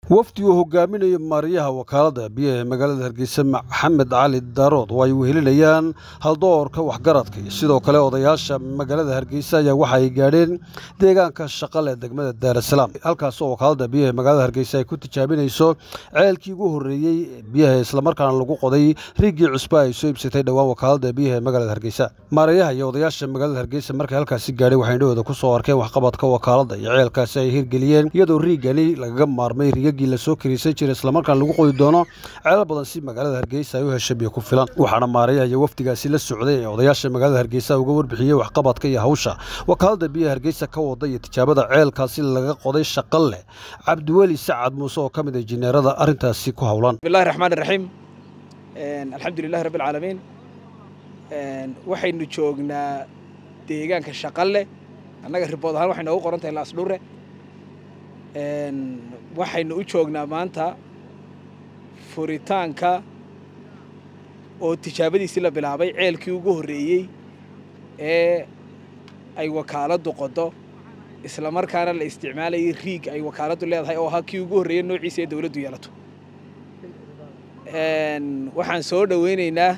wafdi uu hogaaminayo maariyaha wakaaladda biyaha ee magaalada hargeysa maxamed cali daarood oo ay wehelinayaan haldoorka waxgaradka iyo sidoo kale odayaasha magaalada hargeysa ayaa waxa ay gaadheen deegaanka shaqale degmada daarasalaam halkaas oo wakaaladda biyaha ee magaalada hargeysa ay ku tijaabinayso ceelkii ugu horreeyey biyaha islamarkaana lagu qoday riigii cusba ay soo ibsatay dhowaan wakaaladda biyaha ee magaalada hargeysa maarayaha iyo odayaasha magaalada hargeysa markay halkaasi gaadhay waxay indhahooda ku soo arkeen waxqabadka wakaaladda iyo ceelkaasi ay hirgeliyeen iyadoo riigani lagaga maarmay riga la soo kariisan jiray islamarkaan lagu qodi doono ceelal badan si magaalada hargeysa ay u hesha biyo ku filan waxaana maarayaha iyo wafdigaasi la socday ee odayaasha magaalada hargeysa uga warbixiyey waxqabadka iyo hawsha wakaaladda biyaha hargeysa ka wada iyo tijaabada ceelkaasi laga qoday shaqal leh cabdiweli sacad muuse oo ka mid ah jineerada arrintaasi ku howlan bismillahi raxmaan raxiim alxamdulilahi rabbi alcaalamiin waxaynu joognaa deegaanka shaqalle annaga ribood ahaan waxay noogu qoran tahay laasdhure waxaynu u joognaa maanta furitaanka oo tijaabadiisii la bilaabay ceelkii ugu horreeyey ee ay wakaaladdu qodo isla markaana la isticmaalayay riig ay wakaaladdu leedahay oo ahaa kii ugu horreeyey noociisa ee dowladdu yeelato waxaan soo dhoweynaynaa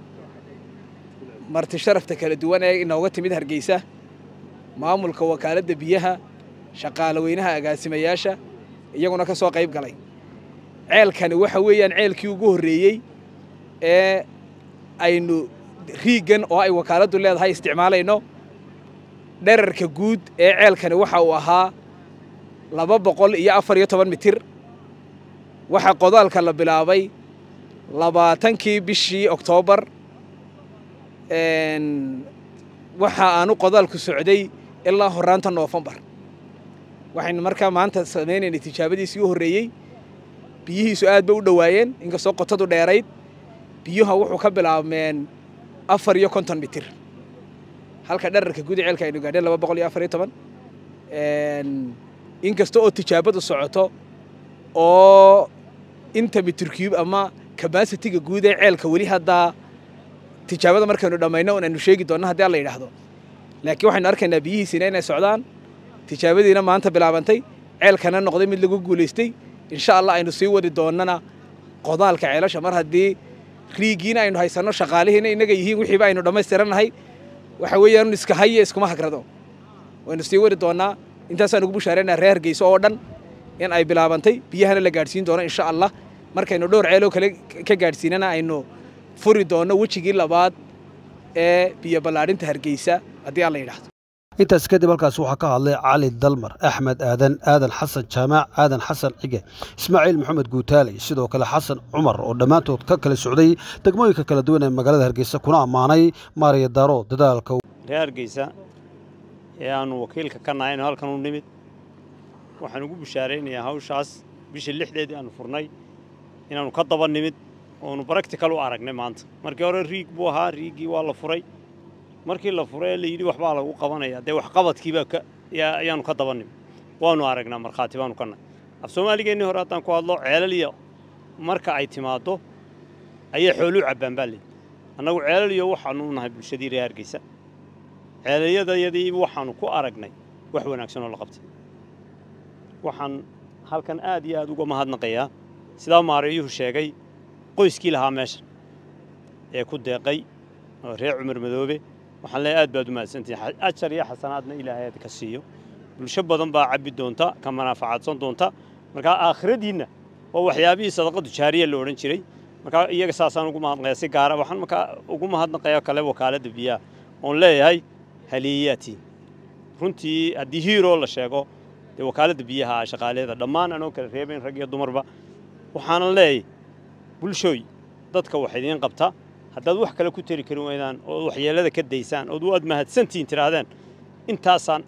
marti sharafta kala duwan ee inooga timid hargeysa maamulka wakaaladda biyaha shaqaale weynaha agaasimayaasha iyaguna ka soo qayb galay ceelkani waxa weeyaan ceelkii ugu horreeyey ee aynu riiggan oo ay wakaaladdu leedahay isticmaalayno dherarka guud ee ceelkani waxa uu ahaa laba boqol iyo afar iyo toban mitir waxaa qodaalka la bilaabay labaatankii bishii oktoobar waxa aanu qodaalku socday ilaa horraanta noofembar waxaynu markaa maanta samaynaynay tijaabadiisii u horreeyey biyihiisu aad bay u dhowaayeen inkastoo qotadu dheerayd biyuha wuxuu ka bilaabmeen afar iyo konton mitir halka dherarka guud ceelka aynu gaadheen laba boqol iyo afar iyo toban inkasta oo tijaabadu socoto oo inta mitir cube ama kabasitiga guud ee ceelka weli haddaa tijaabada markaynu dhammayno un aynu sheegi doonno haddii alla yidhaahdo laakiin waxaynu arkaynaa biyihiisina inay socdaan tijaabadiina maanta bilaabantay ceelkana noqday mid lagu guulaystay insha allah aynu sii wadi doonnana qodaalka ceelasha mar haddii riigiina aynu haysanno shaqaalihiina innaga yihiin wixiiba aynu dhammaystirannahay waxa weeyaan iska haye iskuma hagrado waynu sii wadi doonnaa intaasaan ugu bushaaraynaa reer hargeyso oo dhan in ay bilaabantay biyahana la gaadhsiin doono insha allah markaynu dhowr ceeloo kale ka gaadhsiinana aynu furi doonno wejigii labaad ee biyo ballaadhinta hargeysa haddii alla yidhaahdo intaas kadib halkaas waxaa ka hadlay cali dalmar axmed aadan aadan xasan jaamaac aadan xasan cige ismaaciil maxamed guutaaley sidoo kale xasan cumar oo dhammaantood ka kala socday degmooyinka kala duwan ee magaalada hargeysa kuna ammaanay maariya daaro dadaalka reer hargeysa ee aannu wakiilka ka nahay inu halkan u nimid waxaan ugu bushaaraynayaa hawshaas bishii lixdeedii aannu furnay inaannu ka daba nimid oonu baractical u aragnay maanta markii hore riig buu ahaa riiggii waa la furay markii la furay ee la yidhi waxbaa lagu qabanaya dee waxqabadkiibaa ayaannu ka dabanim waannu aragnaa markhaati baanu ka nahay af soomaaligeennii hore haddaan ku hadlo ceelaliya marka ay timaaddo ayay xooluu cabbaan baa leeyi annagu ceelaliyo waxaannu u nahay bulshadii reer hargeysa ceelalyadayadii waxaannu ku aragnay wax wanaagsan oo la qabtay waxaan halkan aad iyo aad uga mahadnaqayaa sidaa maareeyuhu sheegay qoyskii lahaa meeshan ee ku deeqay oo reer cumar madoobe waxaan leeyahay aad baad u mahadsantihin ajar iyo xasanaadna ilaahay aad ka siiyo bulsho badan baa cabbi doonta ka manaafacadsan doonta markaa aakhiradiinna waa waxyaabihii sadaqadu jaariya la odhan jiray markaa iyaga saasaan ugu mahadnaqayaa si gaara waxaan markaa ugu mahadnaqayaa kale wakaaladda biyaha oon leeyahay haliyayatiin runtii haddii hiiroo la sheego dee wakaaladda biyaha shaqaaleeda dhammaan anoo kala reebayn rag iyo dumarba waxaanan leeyahay bulshooy dadka wax idiin qabta haddaad wax kale ku tari karin weydaan ood waxyeellada ka daysaan ood waad mahadsantihiin tidhaahdeen intaasaan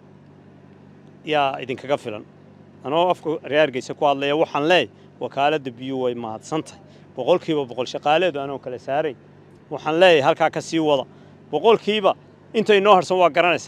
yaa idinkaga filan anoo afka reer hargeysa ku hadlaya waxaan leeyahy wakaaladda biyuu way mahadsan tahay boqolkiiba boqol shaqaaleedu anoo kala saaray waxaan leeyahay halkaa ka sii wada boqolkiiba intay noo harsan waa garanaysaa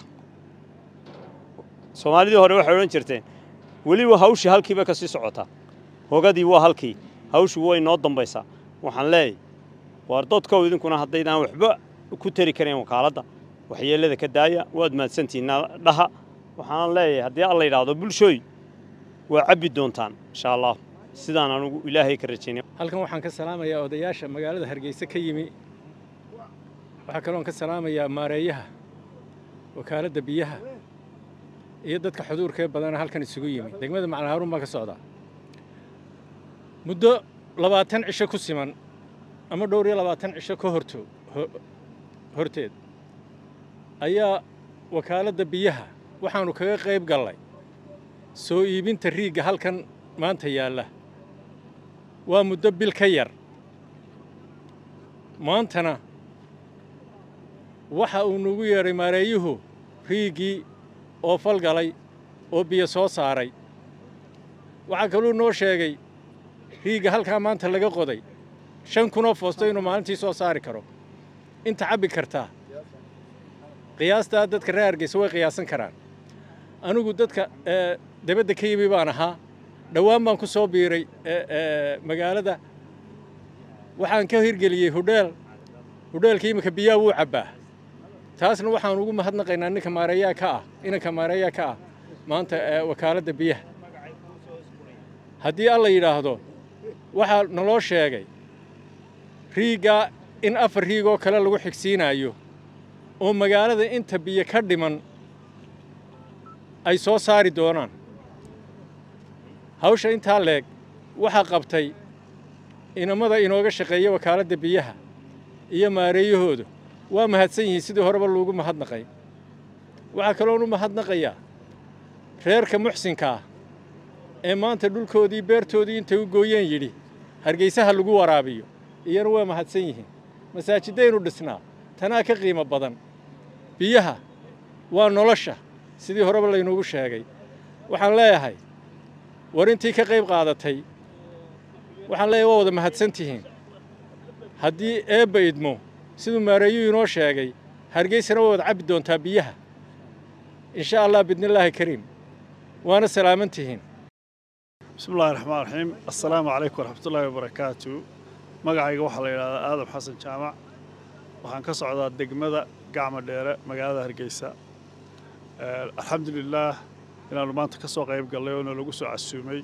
soomaalidii hore waxay odhan jirteen weliba hawshii halkiiba ka sii socotaa hogadii waa halkii hawshu way noo dambaysaa waxaan leeyahay waar dadkow idinkuna haddaydaan waxba ku tari karayn wakaaladda waxyeellada ka daaya waad mahadsantihiin dhaha waxaan leeyahay haddii alla yidhaahdo bulshooy waa cabbi doontaan insha allah sidaan anugu ilaahay ka rajaynay halkan waxaan ka salaamayaa odayaasha magaalada hargeysa ka yimi waxaa kaloon ka salaamayaa maareeyaha wakaaladda biyaha iyo dadka xuduurkee badana halkan isugu yimi degmada macalin haruun baa ka socdaa muddo labaatan cisho ku siman ama dhowr iyo labaatan cisho ka horto horteed ayaa wakaaladda biyaha waxaannu kaga qayb gallay soo iibinta riigga halkan maanta yaalla waa muddo bil ka yar maantana waxa uu nagu yeedhay maareeyuhu riiggii oo falgalay oo biyo soo saaray waxaa kaluu noo sheegay riigga halkaa maanta laga qoday shan kunoo foosto inuu maalintii soo saari karo inta cabbi kartaa qiyaastaa dadka reer hargeysa way qiyaasan karaan anigu dadka debadda ka yimi baan ahaa dhowaan baan ku soo biiray magaalada waxaan ka hirgeliyey hudheel hudheelka iminka biyaha wuu cabbaa taasna waxaan ugu mahadnaqaynaa ninka maareeyaa ka ah inanka maareeyaa ka ah maanta wakaaladda biyaha haddii alla yidhaahdo waxaa naloo sheegay riiggaa in afar riigoo kale lagu xigsiinaayo oo magaalada inta biyo ka dhiman ay soo saari doonaan hawsha intaa leeg waxaa qabtay inamada inooga shaqeeya wakaaladda biyaha iyo maareeyahooda waa mahadsan yihiin sidii horeba loogu mahadnaqay waxaa kaloon u mahadnaqayaa reerka muxsinka ah ee maanta dhulkoodii beertoodii intay u gooyeen yidhi hargaysaha lagu waraabiyo iyana waa mahadsan yihiin masaajidaynu dhisnaa tanaa ka qiimo badan biyaha waa nolosha sidii horeba laynuugu sheegay waxaan leeyahay war intii ka qayb qaadatay waxaan leeyahay waa wada mahadsan tihiin haddii eebba idmo siduu maareeyuu inoo sheegay hargeysana waa wada cabbi doontaa biyaha insha allah bidnillaahi kariim waana salaaman tihiin bismi illahi raxmaan raxiim assalaamu calaykum waraxmatullaahi wabarakaatu magacayga waxaa la yidhahdaa aadam xasan jaamac waxaan ka socdaa degmada gacma dheere magaalada hargeysa alxamdulilaah inaannu maanta ka soo qayb gallay oo nalagu soo casuumay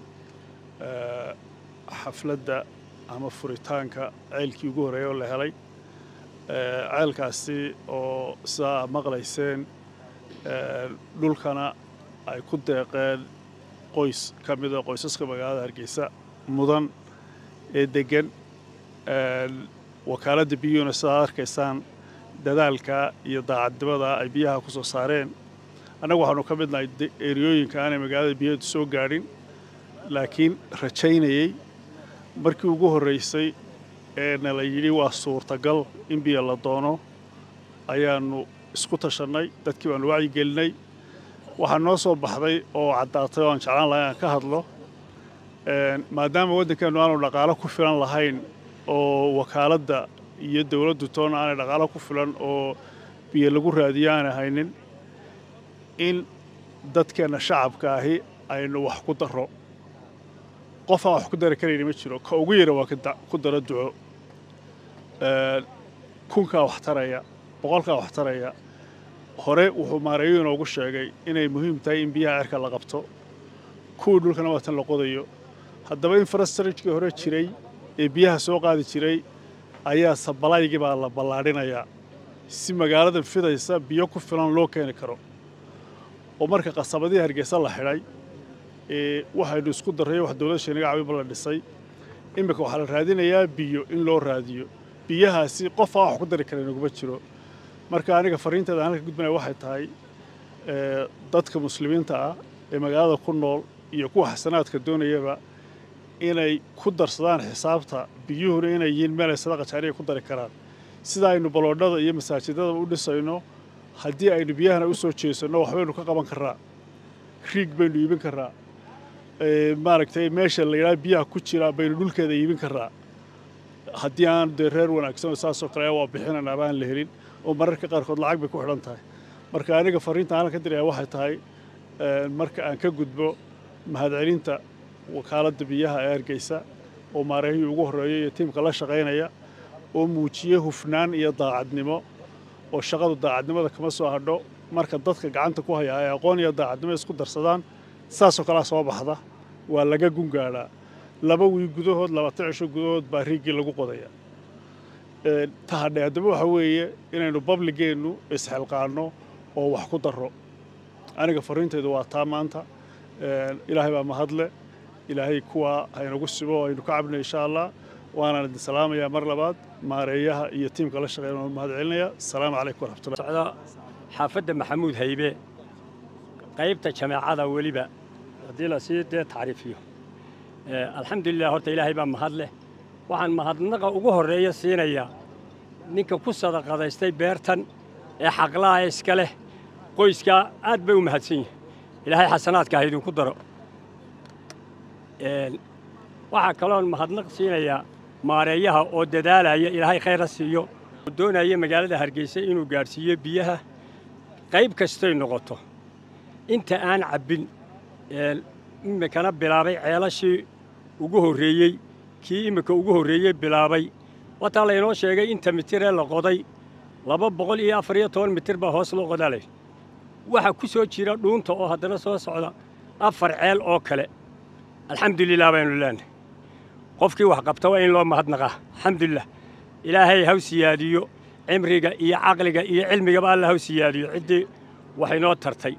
xafladda ama furitaanka ceylkii ugu horreeya oo la helay ceelkaasi oo sidaa aad maqlayseen dhulkana ay ku deeqeen qoys ka mida qoysaska magaalada hargeysa mudan ee deggan wakaaladda biyuhuna sidaad arkaysaan dadaalka iyo daacadnimada ay biyaha ku soo saareen annagu waxaanu ka midnahay eriyooyinka aanay magaalada biyaheedu soo gaadhin laakiin rajaynayey markii ugu horraysay ee na la yidhi waa suurtagal in biyo la doono ayaannu isku tashannay dadkii baannu wacyigelinay waxaa noo soo baxday oo caddaatay oo aan jeclaan lahay aan ka hadlo maadaama waddankeennu aanu dhaqaalo ku filan lahayn oo wakaaladda iyo dowladdu toona aanay dhaqaalo ku filan oo biyo lagu raadiyo aanay haynin in dadkeenna shacabka ahi aynu wax ku darro qof aan wax ku dari karayni ma jiro ka ugu yara waa ku daro duco kunkaa wax taraya boqolkaa wax taraya hore wuxuu maareeyo inoogu sheegay inay muhiim tahay in biyaha cirka la qabto kuwii dhulkana waa tan la qodayo haddaba infrastrajkii hore jiray ee biyaha soo qaadi jiray ayaa sabalaygii baa la ballaadhinayaa si magaaladan fidaysa biyo ku filan loo keeni karo oo marka qasabadii hargeysa la xidhay waxaynu isku darray wax dowladda sheeniga cawiba la dhisay iminka waxaa la raadinayaa biyo in loo raadiyo biyahaasi qof aan wax ku dari kara inaguma jiro marka aniga fariinteeda aan halka gudbanaya waxay tahay dadka muslimiinta ah ee magaalada ku nool iyo kuwa xasanaadka doonayaba inay ku darsadaan xisaabta biyuhuna inay yihiin meel ay sadaqa jaariya ku dari karaan sida aynu baloodhada iyo masaajidadaba u dhisayno haddii aynu biyahana u soo jeesanno waxbaynu ka qaban karraa riig baynu iibin karraa maaragtay meesha la yidhaha biyaha ku jira baynu dhulkeeda iibin karraa haddii aan dee reer wanaagsan oo saasoo kale waa bixinanaa baan la helin oo mararka qaarkood lacag bay ku xidhan tahay marka aniga fariinta aan ka diraya waxay tahay marka aan ka gudbo mahadcelinta wakaaladda biyaha ee hargeysa oo maareehii ugu horreeya iyo tiimka la shaqaynaya oo muujiyey hufnaan iyo daacadnimo oo shaqadu daacadnimada kama soo hadho marka dadka gacanta ku haya ay aqoon iyo daacadnimo isku darsadaan saasoo kalea soo baxda waa laga gungaadhaa laba wiil gudahood labaatan cisho gudahood baa riigii lagu qodaya tahadhe haddaba waxa weeye inaynu babligeennu isxilqaanno oo wax ku darro aniga fariintaydu waa taa maanta ilaahay baa mahadle ilaahay kuwaa haynagu sibo aynu ka cabna insha allah waanaan idin salaamayaa mar labaad maareeyaha iyo tiimka la shaqeeya waan mahad celinaya asalaamu calaykum waraxmatullah socda xaafadda maxamuud haybe qaybta jameecada weliba haddii la sii dee tacriifiyo alxamdulilah horta ilaahay baa mahad leh waxaan mahadnaqa ugu horreeya siinayaa ninka ku sadaqadaystay beertan ee xaqlaha iska leh qoyskaa aad bay u mahadsan yihin ilaahay xasanaadka ha idinku daro waxaa kaloon mahadnaq siinayaa maareeyaha oo dadaalaya ilaahay khayra siiyo oo doonaya magaalada hargeysa inuu gaadhsiiyo biyaha qayb kastay noqoto inta aan cabbin iminkana bilaabay ceelashii ugu horreeyey kii iminka ugu horreeyey bilaabay wataa laynoo sheegay inta mitiree la qoday laba boqol iyo afar iyo toban mitir baa hoos loo qodalay waxaa ku soo jira dhuunta oo haddana soo socda afar ceel oo kale alxamdulilah baynu leenahay qofkii wax qabta waa in loo mahadnaqaa alxamdulilah ilaahay haw siyaadiyo cimriga iyo caqliga iyo cilmigaba alla haw siyaadiyo ciddii waxaynoo tartay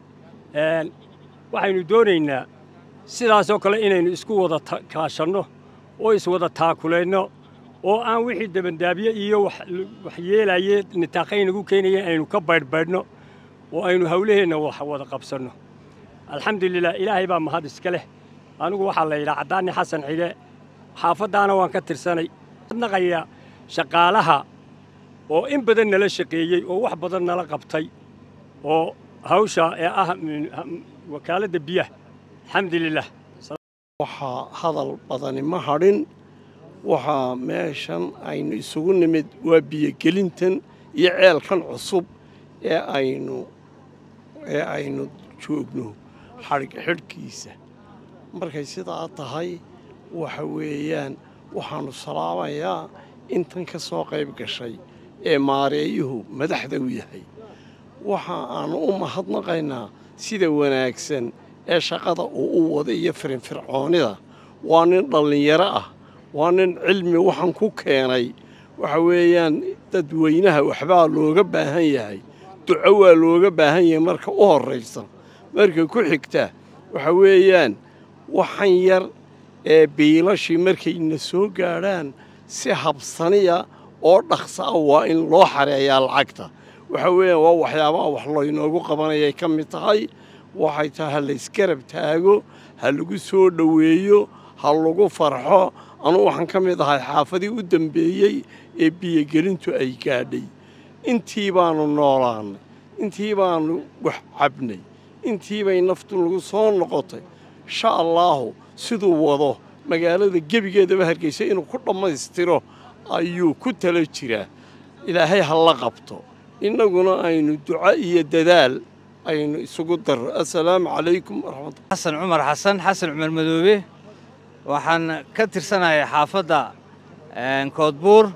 waxaynu doonaynaa sidaasoo kale inaynu isku wada kaashanno oo iswada taakulayno oo aan wixii dabandaabiye iyo wax yeelaye nitaaqaynagu keenayeen aynu ka baydhbaydhno oo aynu hawlaheenna wax wada qabsanno alxamdulilah ilaahay baa mahad iska leh anigu waxaa la yidhaha caddaani xasan cige xaafaddaana waan ka tirsanay naqaya shaqaalaha oo in badan nala shaqeeyey oo wax badan nala qabtay oo hawsha ee ah wakaaladda biyaha alxamdulilah waxaa hadal badani ma hadhin waxaa meeshan aynu isugu nimid waa biyogelintan iyo ceelkan cusub ee aynu ee aynu joogno xadhig xidhkiisa markay sidaa tahay waxa weeyaan waxaannu salaamayaa intan ka soo qayb gashay ee maareeyuhu madaxda u yahay waxa aannu u mahadnaqaynaa sida wanaagsan ee shaqada uu u wada iyo firinfircoonnida waa nin dhallinyaro ah waa nin cilmi waxaan ku keenay waxa weeyaan dadweynaha waxbaa looga baahan yahay duco waa looga baahan yahay marka u horraysa marka ku xigta waxa weeyaan waxan yar ee biilashii markayna soo gaadhaan si habsaniya oo dhaqsa ah waa in loo xareeyaa lacagta waxa weeyaan waa waxyaabaha wax laynoogu qabanayay ka mid tahay waxay tahay ha laysgarab taago ha lagu soo dhoweeyo ha lagu farxo anugu waxaan ka mid ahay xaafadii u dambeeyey ee biyogelintu ay gaadhay intii baannu noolaannay intii baannu wax cabnay intii bay naftu nagu soo noqotay insha allaahu siduu wado magaalada gebigeedaba hargeysa inuu ku dhammaystiro ayuu ku tala jiraa ilaahay ha la qabto innaguna aynu duco iyo dadaal aynu isugu darro assalaamu calaykum waraxmatullah xasan cumar xasan xasan cumar madoobe waxaan ka tirsanahay xaafadda koodbuur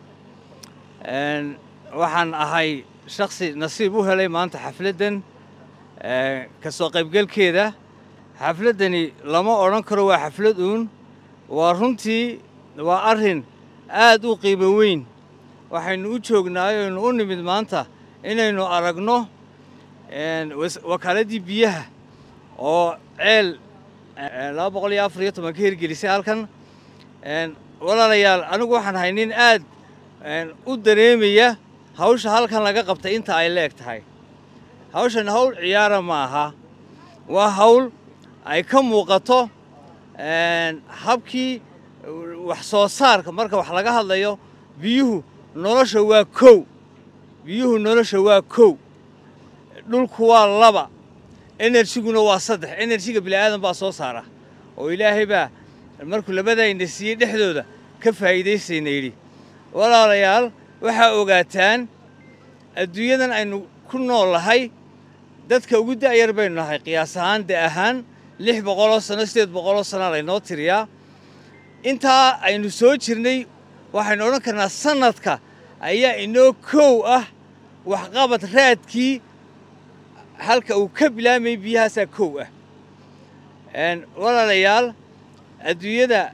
waxaan ahay shakhsi nasiib u helay maanta xafladdan ka soo qaybgelkeeda xafladdani lama odhan karo waa xaflad uun waa runtii waa arrin aad u qiimo weyn waxaynu u joognaayo aynu u nimid maanta inaynu aragno wakaaladii biyaha oo ceel laba boqol iyo afar iyo toban ka hirgelisay halkan walaalayaal anigu waxaan ahay nin aad u dareemaya hawsha halkan laga qabtay inta ay leeg tahay hawshan hawl ciyaara ma aha waa hawl ay ka muuqato habkii wax soo saarka marka wax laga hadlayo biyuhu nolosha waa kow biyuhu nolosha waa kow dhulku waa laba enerjiguna waa saddex enerjiga bini'aadan baa soo saara oo ilaahay baa markuu labadayna siiyey dhexdooda ka faa'iidaysayna yidhi walaalayaal waxaa ogaataan adduunyadan aynu ku nool nahay dadka ugu da'yar baynu nahay qiyaas ahaan de ahaan lix boqoloo sano siddeed boqoloo sana laynoo tiriyaa intaa aynu soo jirnay waxaynu odhan karnaa sannadka ayaa inoo kow ah waxqabad raadkii halka uu ka bilaamayay biyahaasaa kow ah walaalayaal adduunyada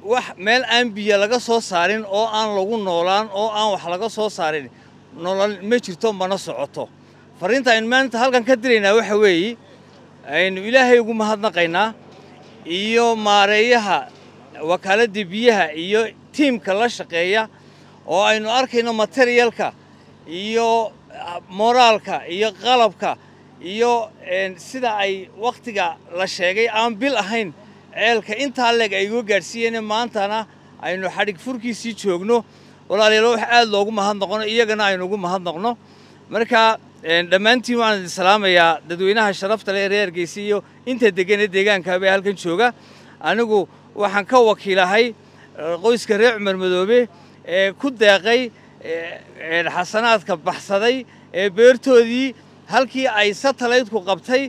wax meel aan biyo laga soo saarin oo aan lagu noolaan oo aan wax laga soo saarin nolol ma jirto mana socoto fariinta aynu maanta halkan ka diraynaa waxa weeye aynu ilaahay ugu mahadnaqaynaa iyo maareeyaha wakaaladda biyaha iyo tiimka la shaqeeya oo aynu arkayno materialka iyo moraalka iyo qalabka iyo sida ay wakhtiga la sheegay aan bil ahayn ceelka intaa leeg ay uga gaadhsiiyeen maantana aynu xadhig furkiisii joogno walaalayaal wax aad loogu mahadnaqono iyagana aynu ugu mahadnaqno marka dhammaantiin waxaan idin salaamayaa dadweynaha sharafta leh ee reer Hargeysa iyo inta degan ee deegaankaaba ee halkan jooga anigu waxaan ka wakiilahay qoyska reer cumar madoobe ee ku deeqay xasanaadka baxsaday ee beertoodii halkii ay satellite-ku qabtay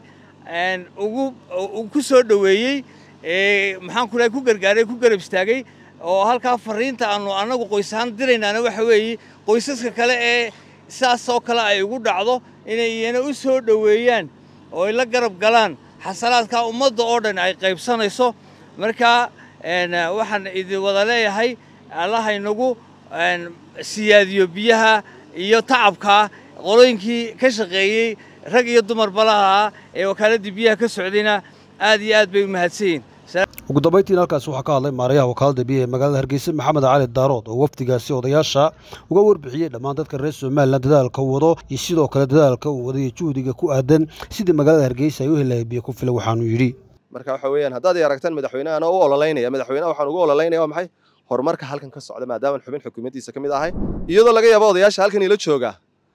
ugu ku soo dhoweeyey maxaan ku ku gargaaray ku garab istaagay oo halkaa fariinta aanu annagu qoys ahaan diraynaana waxa weeye qoysaska kale ee saasoo kale ay ugu dhacdo inay iyana u soo dhoweeyaan oo ay la garab galaan xasanaadkaa ummadda oo dhan ay qaybsanayso marka waxaan idin wada leeyahay allahaynagu siyaadiyo biyaha iyo tacabka qolooyinkii ka shaqeeyey rag iyo dumar balaha ee wakaaladii biyaha ka socdayna aad iyo aad bay u mahadsan yihin ugu dambayntiina halkaasi waxaa ka hadlay maarayaha wakaaladda biyaha ee magaalada hargeysa maxamed cali daarood oo wafdigaasi odayaasha uga warbixiyey dhammaan dadka reer somalilan dadaalka uu wado iyo sidoo kale dadaalka uu wadayo juhdiga ku aadan sidii magaalada hargeysa ay u helahay biyo ku filan waxaanuu yidhi marka waxa weeyaan haddaad i aragtaan madaxweynahan oo u ololaynaya madaxweynaha waxaan ugu ololaynaya waa maxay horumarka halkan ka socda maadaama xubin xukuumaddiisa ka mid ahay iyadoo laga yaabo odayaasha halkan ila jooga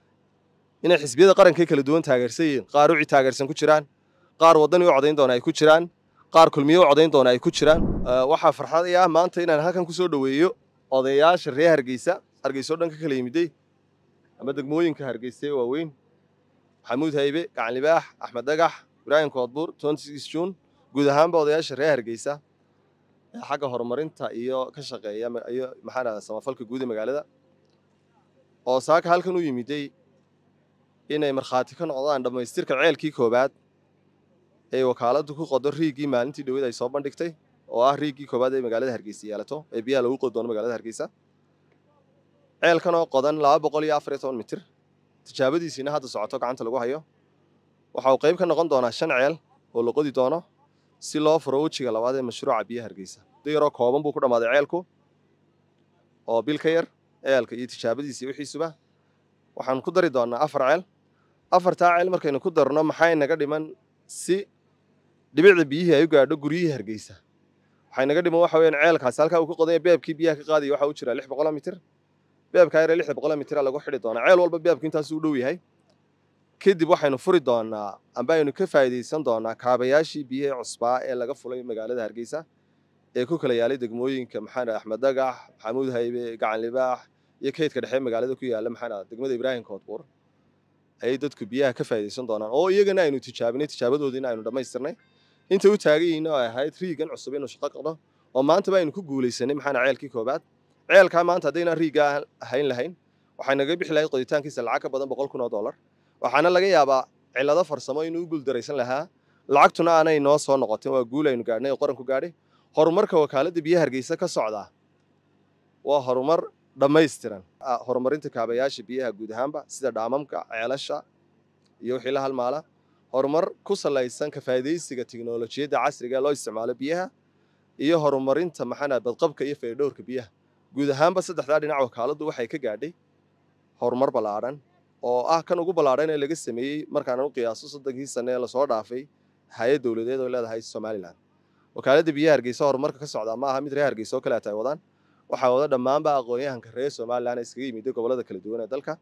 inay xisbiyada qaranka kala duwan taageersan yihiin qaar uci taageersan ku jiraan qaar waddani u codayn doona ay ku jiraan qaar kulmiye u codayn doona ay ku jiraan waxaa farxad ah maanta inaan halkan ku soo dhoweeyo odayaasha reer hargeysa hargeysa oo dhan ka kala yimiday ama degmooyinka hargeysa ee waaweyn maxamuud haybe gacan libaax axmed dagax ibraahim koodbuur tontis juun guud ahaanba odayaasha reer hargeysa ee xagga horumarinta iyo ka shaqeeya iyo maxaan ahdaa samafalka guud ee magaalada oo saaka halkan u yimiday inay markhaati ka noqdaan dhammaystirka ceelkii koowaad ee wakaaladdu ku qodo riigii maalintii dhowed ay soo bandhigtay oo ah riigii koowaad ee magaalada hargeysa yeelato ee biyaha lagu qodi doono magaalada hargeysa ceelkan oo qodan laba boqol iyo afar iyo toban mitir tijaabadiisiina hadda socoto gacanta lagu hayo waxa uu qayb ka noqon doonaa shan ceel oo la qodi doono si loo furo wejiga labaad ee mashruuca biyaha hargeysa muddo yaroo kooban buu ku dhammaaday ceelku oo bil ka yar ceelka iyo tijaabadiisa iyo wixiisuba waxaan ku dari doonaa afar ceel afartaa ceel markaynu ku darno maxay naga dhiman si dhibicda biyihii ay u gaadho guryihii hargeysa waxay naga dhiman waxa weeyaan ceelkaasi halkaa uu ka qodanya beebkii biyaha ka qaadaya waxa u jira lix boqoloo mitir beebkaa yaree lixda boqoloo mitira lagu xidhi doonaa ceel walba beebku intaasuu u dhow yahay kadib waxaynu furi doonaa amba aynu ka faa'iidaysan doonaa kaabayaashii biyihii cusbaa ee laga fulay magaalada hargeysa ee ku kala yaalay degmooyinka maxaan axmed dagax maxamuud haybe gacan libaax iyo kaydka dhexe magaalada ku yaalla maxaan degmada ibraahim koodbuur ayay dadku biyaha ka faa'iidaysan doonaan oo iyagana aynu tijaabinay tijaabadoodiina aynu dhammaystirnay inta u taagan yihiin oo ay ahayd riigan cusub inuu shaqo qado oo maantaba aynu ku guulaysanay maxaana ceelkii koobaad ceelkaa maanta haddaynaan riigaa ahayn lahayn waxay naga bixi lahayd qoditaankiisa lacag ka badan boqol kun oo dollar waxaana laga yaabaa cillado farsamo inuu u guuldaraysan lahaa lacagtuna aanay noo soo noqotin waa guul aynu gaadhnay oo qaranku gaadhay horumarka wakaaladda biyaha hargeysa ka socdaa waa horumar dhammaystiran horumarinta kaabayaasha biyaha guud ahaanba sida dhaamamka ceelasha iyo wixii la halmaala horumar ku salaysan ka faa'iidaysiga tiknolojiyadda casriga ee loo isticmaalo biyaha iyo horumarinta maxaana badqabka iyo feedhowrka biyaha guud ahaanba saddexdaa dhinac wakaaladdu waxay ka gaadhay horumar ballaadhan oo ah kan ugu ballaadhan ee laga sameeyey markaan u qiyaaso soddonkii sane ee lasoo dhaafay hay-ad dowladeed oo leedahay somalilan wakaaladda biyaha hargeysa horumarka ka socdaa ma aha mid reer hargeysa oo kaleeta ay wadaan waxaa wada dhammaanba aqoon-yahanka reer somalilan ee iskaga yimiday gobollada kala duwan ee dalka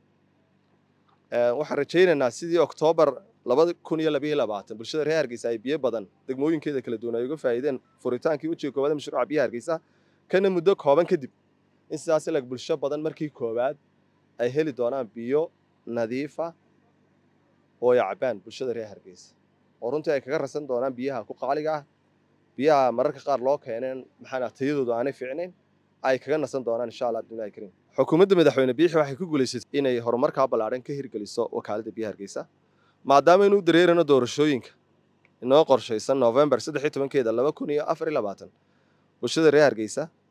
waxaan rajaynaynaa sidii oktoobar labada kun iyo labayo labaatan bulshada reer hargeysa ay biyo badan degmooyinkeeda kala duwan ay uga faa'iideen furitaankii wejiga koowaad ee mashruuca biyaha hargeysa kana muddo kooban kadib in sidaas ilag bulsho badan markii koowaad ay heli doonaan biyo nadiifa oo ay cabbaan bulshada reer hargeysa oo runtii ay kaga rasan doonaan biyaha ku qaaliga ah biyaha mararka qaar loo keeneen maxaana tayadoodu aanay fiicnayn ay kaga nasan doonaan insha allah abdullahi kariim xukuumadda madaxweyne biixi waxay ku guulaysatay inay horumarkaa ballaadhan ka hirgeliso wakaaladda biyaha hargeysa maadaama inuu dareerano doorashooyinka inoo qorshaysan novembar saddex iyo tobankeeda laba kun iyo afar iyo labaatan bulshada reer hargeysa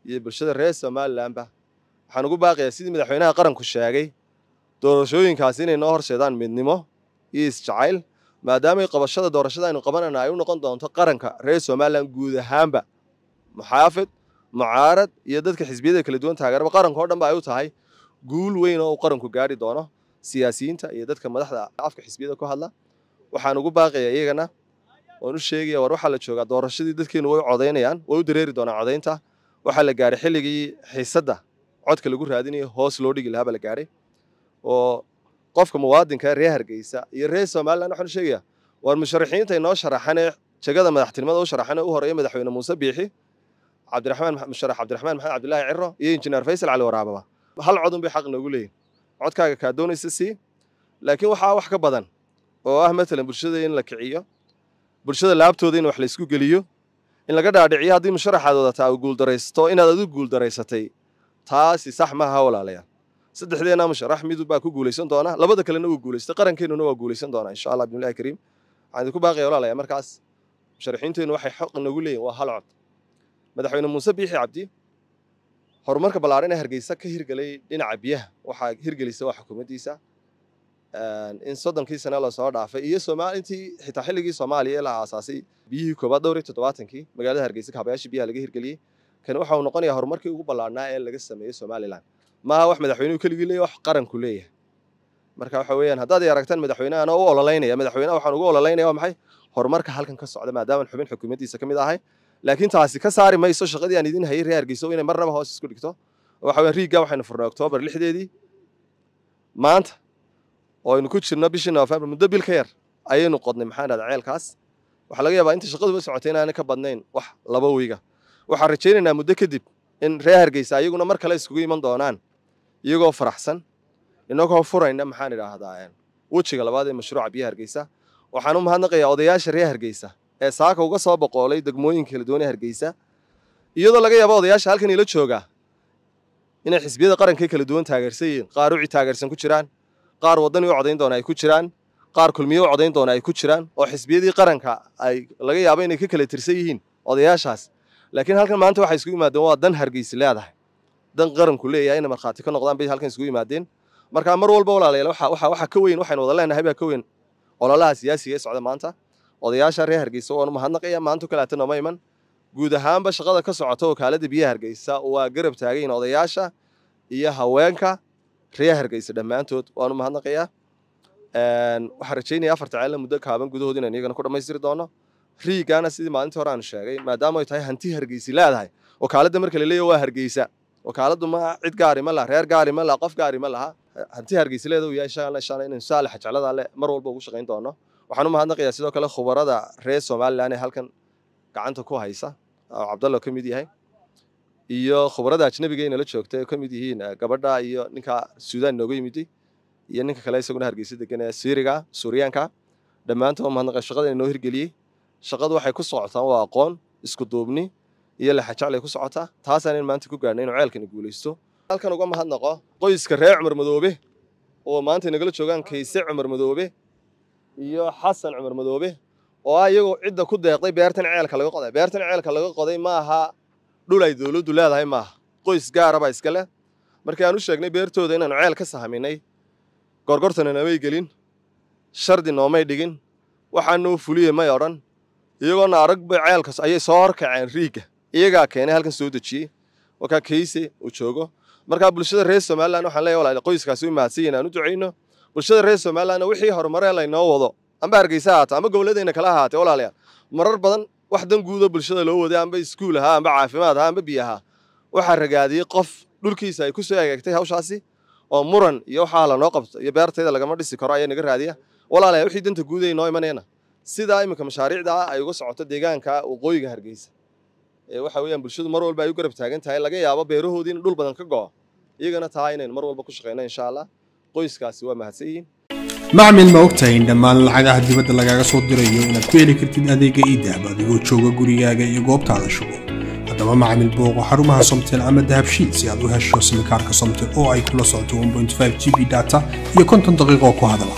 iyo bulshada reer somalilanba waxaan ugu baaqayaa sidii madaxweynaha qaranku sheegay doorashooyinkaasi inay noo horseedaan midnimo iyo isjacayl maadaamay qabashada doorashada aynu qabanayna ay u noqon doonto qaranka reer somalilan guud ahaanba muxaafid mucaarad iyo dadka xisbiyada kala duwan taageeraba qaranka oo dhan ba ay u tahay guul weyn oo uu qaranku gaari doono siyaasiyiinta iyo dadka madaxda afka xisbiyada ku hadla waxaan ugu baaqayaa iyagana waan u sheegaya war waxaa la joogaa doorashadii dadkeenu way codaynayaan way u dareeri doonaan codaynta waxaa la gaaray xilligii xiisadda codka lagu raadinayo hoos loo dhigi lahaa baa la gaaray oo qofka muwaadinka reer hargeysa iyo reer somaliland waxaan u sheegayaa war musharaxiinta inoo sharaxanee jegada madaxtinimada u sharaxanee u horeeya madaxweyne muuse biixi cabdiraxmaan musharax cabdiraxmaan maxamed cabdilaahi ciro iyo injineer faysal cali waraababa hal codun bay xaq noogu leeyihin codkaaga kaa doonaysa sii laakiin waxaa wax ka badan oo ah matalan bulshada in la kiciyo bulshada laabtooda in wax laysku geliyo in laga dhaadhiciyo haddii musharaxaad wadataa uu guuldaraysato inaad adigu guuldaraysatay taasi sax maaha walaalayaal saddexdeena musharax mid baa ku guulaysan doona labada kalena wuu guulaystay qarankeenuna waa guulaysan doonaa insha allah bismillahi kariim waxaan idinku baaqaya walaalayaa markaas musharaxiinteennu waxay xaq nagu leeyihin waa hal cod madaxweyne muuse biixi cabdi horumarka ballaaran ee hargeysa ka hirgelay dhinaca biyaha waxaa hirgelisa waa xukuumaddiisa in soddonkii sane lasoo dhaafay iyo intii xitaa xilligii soomaaliya ee la aasaasay biyihii koobaad dhowr iyo toddobaatankii magaalada hargeysa kaabayaashii biyaha laga hirgeliyey kani waxa uu noqonayaa horumarkii ugu ballaarnaa ee laga sameeyey somalilan maaha wax madaxweynuhu keligii leeyahy wax qaranku leeyahay marka waxa weeyaan haddaad ay aragtaan madaxweynahan oo u ololeynaya madaxweynaha waxaan ugu ololeynaya waa maxay horumarka halkan ka socda maadaama xubin xukuumaddiisa ka mid ahay laakiin taasi ka saari mayso shaqadii aan idin hayay reer hargeysa inay marnaba hoos isku dhigto waxa weeyaan riigga waxaynu furnay oktoobar lixdeedii maanta oo aynu ku jirno bishii noofembar muddo bil ka yar ayaynu qodnay maxaan dhahdaa ceelkaas waxaa laga yaabaa inta shaqaduba socotay inaanay ka badnayn wax laba wiiga waxaan rajaynaynaa muddo kadib in reer hargeysa ayaguna mar kale iskugu iman doonaan iyagoo faraxsan inagoo furayna maxaan idhaahdaa wejiga labaad ee mashruuca biyaha hargeysa waxaan u mahadnaqayaa odayaasha reer hargeysa ee saaka uga soo boqoolay degmooyinka kala duwan ee hargeysa iyadoo laga yaabo odayaasha halkan ila jooga inay xisbiyada qaranka kala duwan taageersan yihiin qaar uci taageersan ku jiraan qaar waddani u codayn doona ay ku jiraan qaar kulmiye u codayn doona ay ku jiraan oo xisbiyadii qaranka ay laga yaabo inay ka kala tirsan yihiin odayaashaas laakiin halkan maanta waxay isugu yimaadeen waa dan hargeysi leedahay dan qaranku leeyahay inay markhaati ka noqdaan bay halkan isugu yimaadeen marka mar walba walaalayaal waxa waxa waxa ka weyn waxaynu wada leenahay baa ka weyn ololaha siyaasiga ee socda maanta odayaasha reer hargeysa waan u mahadnaqaya maanta kaleeta nooma iman guud ahaanba shaqada ka socota wakaaladda biyaha hargeysa waa garab taagayin odayaasha iyo haweenka reer hargeysa dhammaantood waan u mahadnaqayaa waxaan rajaynaya afarta ceelna muddo kaaban gudahood inaan iyagana ku dhammaystiri doono riigaana sidii maalintii hore aan sheegay maadaama ay tahay hanti hargeysi leedahay wakaaladda marka la leeyahy waa hargeysa wakaaladdu ma cid gaari ma laha reer gaari ma laha qof gaari ma laha hanti hargeysa leeda uu yahay insha insha inaynu saalaxa jeclada le mar walba ugu shaqayn doono waxaan u mahadnaqayaa sidoo kale khubarada reer somaliland ee halkan gacanta ku haysa oo cabdallo ka mid yahay iyo khubarada ajnabiga inala joogta ka mid yihiin gabadha iyo ninka suudaan nooga yimiday iyo ninka kale isaguna hargeysa degan ee siiriga suuriyaanka dhammaantood waa mahadnaqay shaqada inoo hirgeliyey shaqadu waxay ku socotaan waa aqoon isku duubni iyo laxajaclay ku socotaa taasaan maanta ku gaarnay inuu ceelkani guulaysto halkan uga mahadnaqo qoyska reer cumar madoobe oo maanta nagala joogaan kayse cumar madoobe iyo xasan cumar madoobe oo ah iyagoo cidda ku deeqday beertan ceelka laga qoday beertan ceelka laga qoday ma aha dhul ay dowladdu leedahay maaha qoys gaaraba iska leh markii aan u sheegnay beertooda inaanu ceel ka sahaminay gorgortana namay gelin shardi noomay dhigin waxaanuu fuliye may odhan iyagoona aragba ceelkas ayay soo horkaceen riigga iyagaa keenay halkan soo dejiyey wakaa kayse uu joogo markaa bulshada reer somaliland waxaan leeyahay walaal qoyskaasi u mahadsan yihin aan u ducayno bulshada reer somalilandna wixii horumaree laynoo wado amba hargeysa ahaata ama gobolladayna kala ahaatee walaalayaal marar badan wax dan guudo bulshada loo waday amba iskuul ahaa amba caafimaad ahaa amba biyo ahaa waxaa ragaadiyey qof dhulkiisa ay ku soo egeegtay hawshaasi oo muran iyo waxaa lanoo qabto iyo beertayda lagama dhisi karo ayaa naga raadiya walaalaya wixii danta guud ay noo imanayna sidaa iminka mashaariicda ah ay uga socoto deegaanka waqooyiga hargeysa ee waxa weeyaan bulshadu mar walba ay u garab taagan tahay laga yaabo beerahoodii in dhul badan ka go'o iyagana taa inaynu mar walba ku shaqayno insha allah qoyskaasi waa mahadsan yihiin macmil ma ogtahay in dhammaan lacagaha dibadda lagaaga soo dirayo inaad ku heli kartid adeega iidahab adigoo jooga gurigaaga iyo goobtaada shugo haddaba macmil booqo xarumaha somtel ama dahabshiid si aad u hesho simikaarka somtel oo ay kula socoto 1.5 g b data iyo konton daqiiqo ku hadala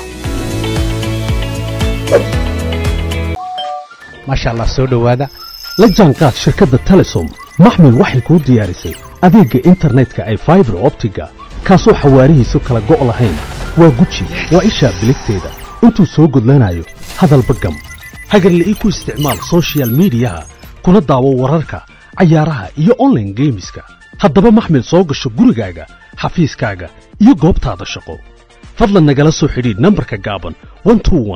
maasha allah soo dhowaada la jaanqaad shirkadda telesom maxmil waxay kuu diyaarisay adeegga internetka ay faibar optiga kaasoo xawaarihiisu kala go' lahayn waa guji waa ishaa biligteeda intuu soo gudlanayo hadalba gam hagarle ii ku isticmaal sochial midiyaha kuna daawo wararka cayaaraha iyo onlaine geemiska haddaba maxmil soo gasho gurigaaga xafiiskaaga iyo goobtaada shaqo fadlan nagala soo xidhiidh nambarka gaaban